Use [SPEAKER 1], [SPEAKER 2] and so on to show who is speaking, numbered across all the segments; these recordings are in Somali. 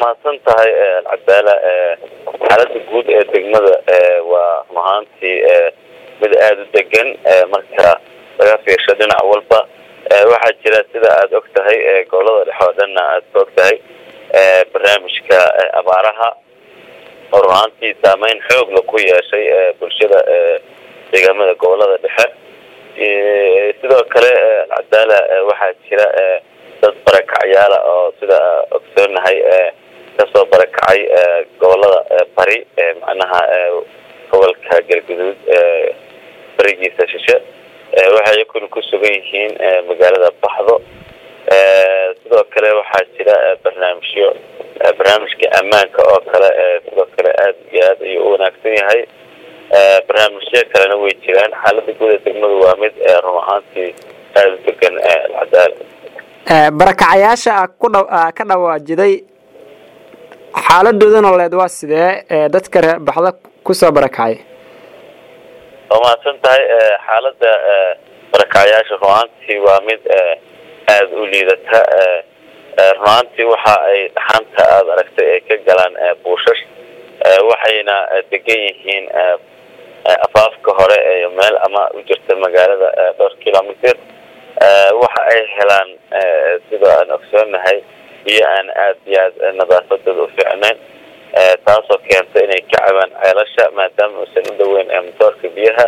[SPEAKER 1] mahadsan tahay alcadaala xaalada guud ee degmada waa run ahaantii mid aada u degan marka laga fiirsho dhinac walba waxaa jira sida aada og tahay gobolada dhexe oo dhanna aada ka og tahay barnaamijka abaaraha oo run ahaantii saameyn xoogla ku yeeshay bulshada deegaamada gobolada dhexe sidoo kale alcadaala waxaa jira dad barakacyaala oo sida ogsoonahay kasoo barakacay gobolada bari macnaha gobolka galguduud barigiisa shishe waxay iyakuna ku sugan yihiin magaalada baxdo sidoo kale waxaa jira barnaamijyo barnaamijka ammaanka oo kale sidoo kale aada iyo aad ayuu u wanaagsan yahay barnaamijyo kalena way jiraan xaalada guud ee degmadu waa mid run ahaantii aada u degan alcadaala
[SPEAKER 2] barakacayaasha kudha ka dhawaajiday xaaladooda nololeed waa sidee dadka reer baxda kusoo barakacay
[SPEAKER 1] waa mahadsan tahay xaalada barakacayaasha runaantii waa mid aada u liidata runaantii waxa ay dhaxanta aada aragtay ay ka galaan buushash waxayna degan yihiin afaafka hore ee meel ama u jirta magaalada dhowr kilomitr waxa ay helaan sida aan ogsoonahay biyo aan aada iyo aad nadaafadooda u fiicnayn taasoo keenta inay ka cabaan ceelasha maadaama uusan u dhaweyn motoorka biyaha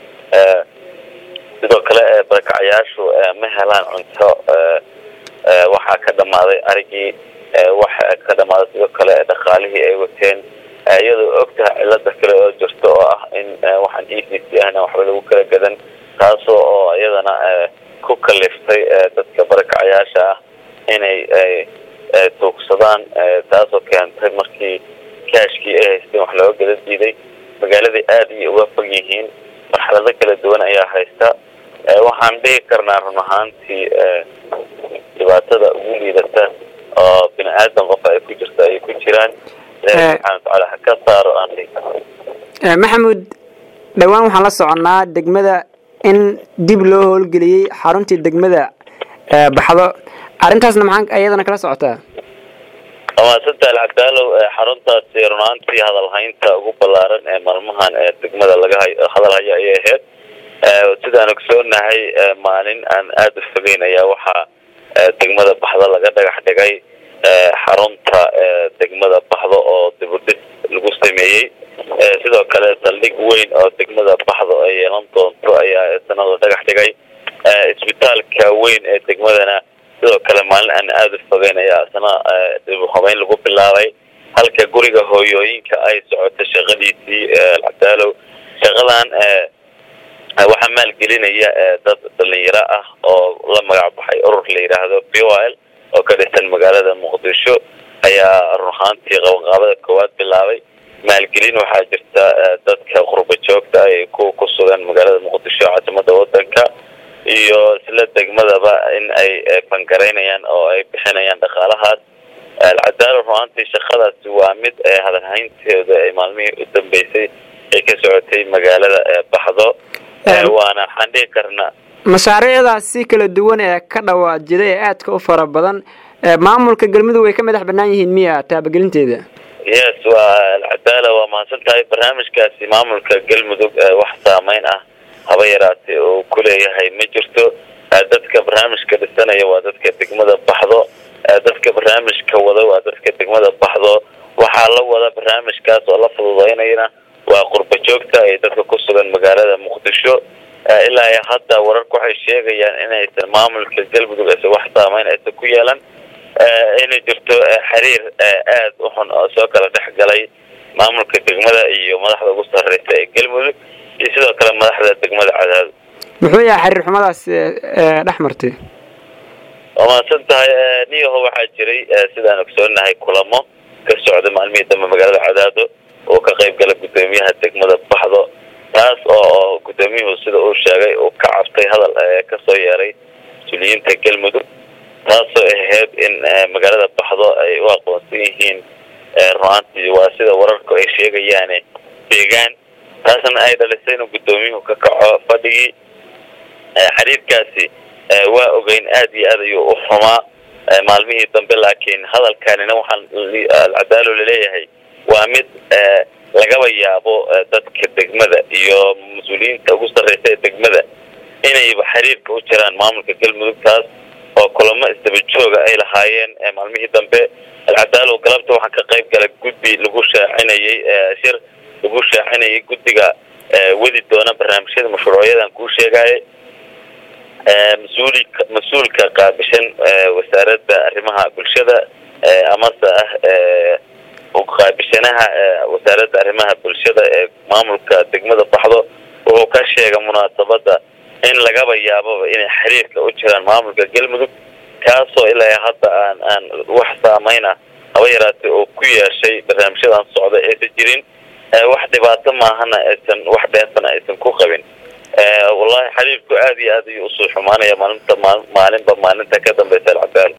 [SPEAKER 1] sidoo kale barakacayaashu ma helaan cunto waxaa ka dhamaaday arigii waxa ka dhamaaday sidoo kale dhaqaalihii ay wateen iyadoo ogtahay cilada kale oo jirto oo ah in waxaan e c c ahna waxba lagu kala gadan taasoo oo iyadana ku kaliftay dadka barakacayaasha ah inay tuugsadaan taasoo keentay markii kaashkii ay haysteen wax looga gada diiday magaaladai aada iyo uga fog yihiin marxalado kala duwan ayaa haysta waxaan dhigi karnaa run ahaantii dhibaatada ugu liidata oo bini aadan qof ay ku jirta ay ku jiraan ilahi subxana watacaala ha ka saaro aan dhigi karna
[SPEAKER 2] maxamuud dhowaan waxaan la soconnaa degmada in dib loo howlgeliyey xaruntii degmada baxdo arrintaasna maxaa iyadana kala socotaa
[SPEAKER 1] amaasanta alcabdaalow xaruntaasi runaantii hadalhaynta ugu ballaaran ee maalmahan ee degmada laga hay hadal hayo ayay ahayd sidaan ogsoonahay maalin aan aada u fogeyn ayaa waxaa degmada baxdo laga dhagax dhigay xarunta degmada baxdo oo dibudhis lagu sameeyey sidoo kale saldhig weyn oo degmada baxdo ay yeelan doonto ayaa sanada dhagax dhigay isbitaalka weyn ee degmadana sidoo kale maalin aan aada u fogeyn ayaa isna dib habeyn lagu bilaabay halka guriga hooyooyinka ay socoto shaqadiisii alcadaalow shaqadan waxaa maalgelinaya dad dhalinyaro ah oo la magac baxay urur la yidhaahdo b o l oo ka dhisan magaalada muqdisho ayaa run ahaantii qabanqaabada koowaad bilaabay maalgelin waxaa jirta dadka qurba joogta ay ku ku sugan magaalada muqdisho caasimada wadanka iyo isla degmadaba in ay fangaraynayaan oo ay bixinayaan dhaqaalahaas alcadaala runaantii shaqadaasi waa mid hadalhaynteeda ay maalmihii u dambeysay ay ka socotay magaalada baxdo waana waxaan dhigi karnaa
[SPEAKER 2] mashaariicdaas si kala duwan ee ka dhawaajiday ee aadka u fara badan maamulka galmudug way ka madax banaan yihiin miya taabagelinteeda
[SPEAKER 1] yes waa alcadaala waa mahadsan tahay barnaamijkaasi maamulka galmudug wax saameyn ah haba yaraatee uu ku leeyahay ma jirto dadka barnaamijka dhisanaya waa dadka degmada baxdo dadka barnaamijka wada waa dadka degmada baxdo waxaa la wada barnaamijkaas oo la fududeynayna waa qurba joogta ay dadka ku sugan magaalada muqdisho ilaa iyo hadda wararku waxay sheegayaan inaysan maamulka galmudug aysan wax saameyn aysan ku yeelan inay jirto xiriir aada u xun oo soo kala dhex galay maamulka degmada iyo madaxda ugu sarreysa ee galmudug iyo sidoo kale madaxda degmada cadaado
[SPEAKER 2] muxuu yahay xiriir xumadaas dhex martay
[SPEAKER 1] waa mahadsan tahay niyaho waxaa jiray sidaan ogsoonahay kulamo ka socda maalmihii dambe magaalada cadaado oo ka qayb gala guddoomiyaha degmada baxdo taas oo guddoomiyuhu sida uu sheegay uu ka cabtay hadal kasoo yeeray mas-uuliyiinta galmudug taasoo ahayd in magaalada baxdo ay u aqoonsan yihiin runaantii waa sida wararku ay sheegayaane deegaan taasna ay dhalisay inuu guddoomiyuhu ka kaco fadhigii xiriirkaasi waa ogeyn aada iyo aad ayuu u xumaa maalmihii dambe laakiin hadalkanina waxaan alcadaalo laleeyahay waa mid lagaba yaabo dadka degmada iyo mas-uuliyiinta ugu sarreysa ee degmada inayba xiriirka u jiraan maamulka galmudug taas oo kulamo isdaba jooga ay lahaayeen maalmihii dambe alcadaalo galabta waxaa ka qayb galay guddi lagu shaacinayay shir lagu shaacinayay guddiga wadi doona barnaamijyada mashruucyadan kuu sheegaaye mas-uuli mas-uulka qaabishan wasaaradda arrimaha bulshada amase ah qaabishanaha wasaaradda arrimaha bulshada ee maamulka degmada baxdo wuxuu ka sheegay munaasabada in lagaba yaababa inay xiriirka u jiraan maamulka galmudug kaasoo ilaa hadda aan aan wax saameyna haba yaraatay oo ku yeeshay barnaamijyadan socda aysan jirin wax dhibaato maahana aysan wax dheensana aysan ku qabin wallahi xiriirku aad iyo aad ayuu usoo xumaanaya maalinta maalinba maalinta ka dambeysa alcadaalo